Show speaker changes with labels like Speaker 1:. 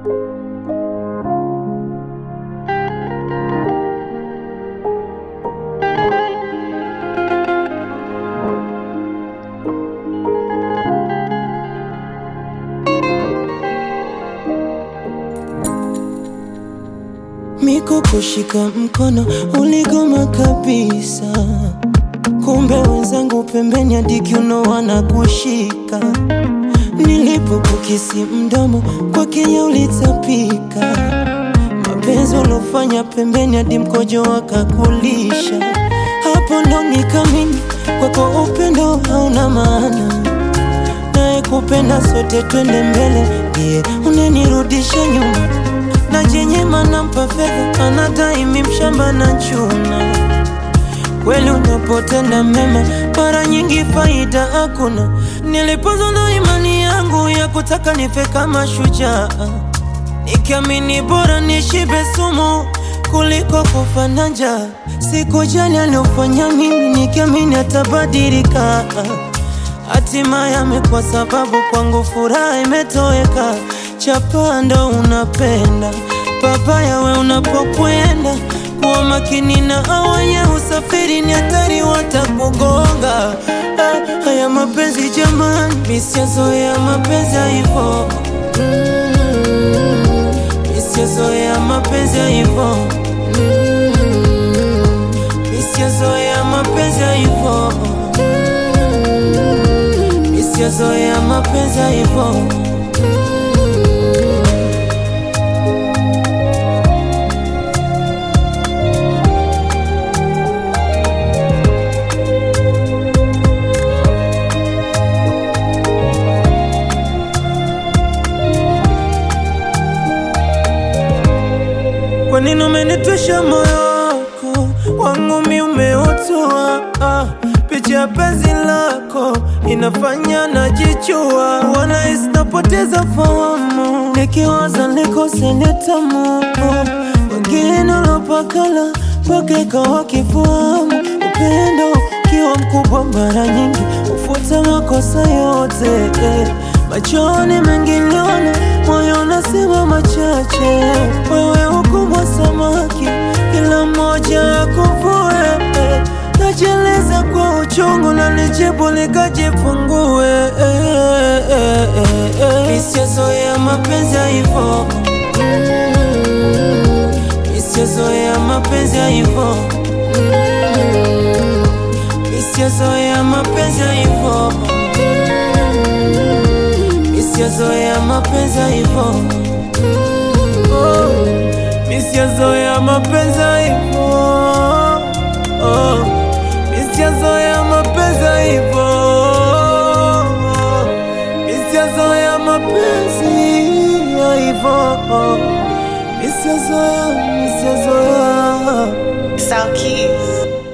Speaker 1: Miko kushika mkono uligoma kabisa, kumbe wenzangu pembeni hadi kiuno wanakushika. Nilipokukisi mdomo kwa Kenya ulitapika, mapenzi uliofanya pembeni hadi mkojo wakakulisha. Hapo ndo nikamini kwako upendo hauna maana, naye kupenda sote twende mbele, ndiye unenirudisha nyuma na jenyema nampa fedha anadai mi mshamba na chuna. Kweli unapotenda mema mara nyingi faida hakuna. Nilipoza na imani yangu ya kutaka nife kama shujaa, nikiamini bora nishibe sumu kuliko kufa na njaa. Sikujali aliofanya mimi, nikiamini atabadilika. Hatimaye amekuwa sababu kwangu furaha imetoweka. Chapa ndo unapenda papaya, we unapokwenda kuwa makini na awaye usafiri ni hatari, watakugonga. Ah, haya mapenzi jamani, misiazoea mapenzi ya hivo, misiazoea mapenzi ya hivo, misiazoea mapenzi ya hivo, misiazoea mapenzi ya hivo. Kwa nini umenitwisha moyo wako wangu mi umeutua? Ah, picha ya penzi lako inafanya najichua, wanahisi napoteza fahamu, nikiwaza nikose nitamu wengine ulopakala mpaka ikawa kifahamu. Upendo ukiwa mkubwa mara nyingi ufuta makosa yote eh. Machoni mengi niliona, moyo unasema machache. Wewe ukubwa samaki, kila mmoja akuvue. Najeleza kwa uchungu na nijibu nikajifungue. Misiazoea mapenzi ya hivo, misiazoea mapenzi ya hivo, misiazoea mapenzi ya hivo Misiazoea mapenzi ya hivo, oh, misiazoea mapenzi ya hivo, oh, misiazoea mapenzi ya hivo, misiazoea mapenzi ya hivo, misiazoea, misiazoea
Speaker 2: South Keys.